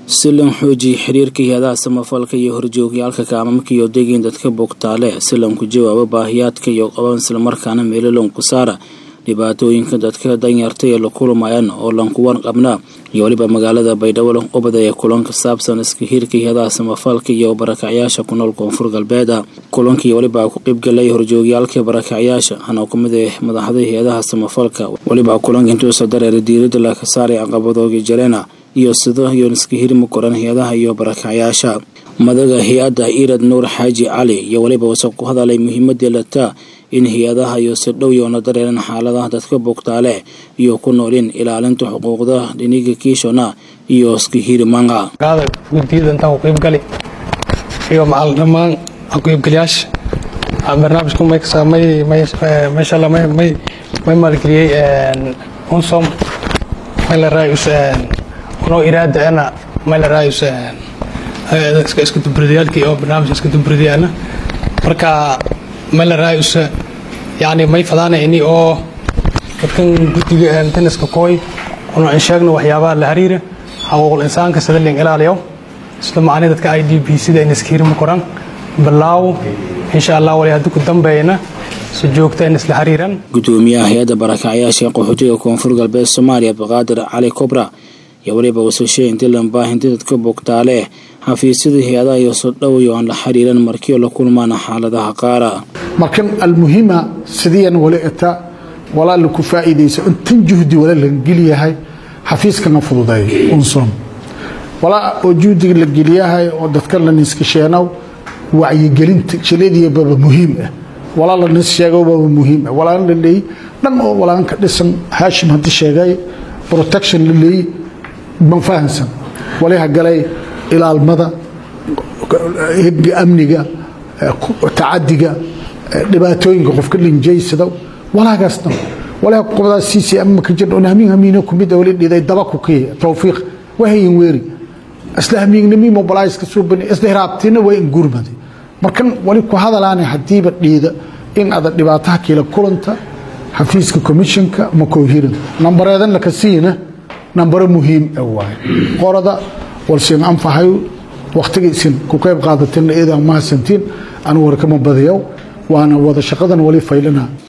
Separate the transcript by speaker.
Speaker 1: si lan xoojiya xiriirka hay-adaha samafalka iyo horjoogyaalka kaamamka iyo degiin dadka bogtaale si lanku jawaabo baahiyaadka iyo qaban islamarkaana meelo lanku saara dhibaatooyinka dadka danyarta ee la kulmayaan oo lankuwan qabnaa iyo weliba magaalada baydhabo ubada ee kulan ka saabsan iska hiirka hay-adaha samafalka iyo barakacyaasha ku nool koonfur galbeeda kulankii weliba ku qeybgalay horjoogyaalka barakacyaasha hana ku mid ah madaxda hay-adaha samafalka weliba kulanka intuusa dareera diirada laga saaray caqabadooga jareena iyo sida iyo iska hirma koran hay-adaha iyo barakacyaasha madaga hay-adda irad nuur xaaji cali iyo weliba wase ku hadalay muhiimadii lataa in hay-adaha iyo si dhow yoona dareeran xaaladaha dadka bogtaale iyo ku noolin ilaalinta xuquuqda dhiniga kiishona iyo iska hirmanga
Speaker 2: guddiyada intaan ku qeybgali iyo macal dhammaan ku-qeybgalayaasha barnaamijku meesha may maalgeliyey unsom mayla raayus unoo iraadaana mayla raayus iska dubridayaalkii oo barnaamijka iska dubridayana marka mayla raayus yani may fadaana ini oo dadkan guddiga taniska kooy una in sheegno waxyaabaha la xiriira xaquuqul insaanka sida ling ilaaliyo isla macni dadka i d b sida in iska hirma koran bilaaw insha allah wali haddii ku dambeeyana si joogta in isla xiriiran
Speaker 1: gudoomiyaha hay-adda barakacyaasha qaxootiga koonfur galbeed soomaaliya abdiqaadir cali kobra iyo weliba wasashee intii lambaahinti dadka bogtaale xafiisyada hay-adaha iyo soo dhowayo aan la xiriiran markiio la kulmaana xaaladaha qaara
Speaker 3: markan almuhima sidiian wali ita walaa laku faa'iidayso intan juhdi wala la geliyahay xafiiskana fududeeyo unsom walaa oo juhdiga la geliyahay oo dadka la niskasheenow wacyigelinta shaleediyababa muhiim ah walaa la nis sheegobaba muhiim ah walaan la leey dhan oo walaan ka dhisan haashim haddii sheegay protection la leey ma fahansan waliha galay ilaalmada hibga amniga tacadiga dhibaatooyinka qofka linjaysada walaagaasna walaha qobdaa ccm ka jir on hamiin hamiina kumid wali dhiday daba ku kiya tawfiiq wahayin weeri isla hamiignimi mobilizeka suubani isla hiraabtiina waa in gurmadi markan wali ku hadalaana hadiiba dhiida in ada dhibaataha kiila kulanta xafiiska commissionka ma koohiran nambareedan laka siina nambaro muhiim ah waaye qorada walsin anfahayo wakhtiga isin ku qayb qaadatina iyadaa mahadsantiin anu warkama badiyow waana wada shaqadan wali faylina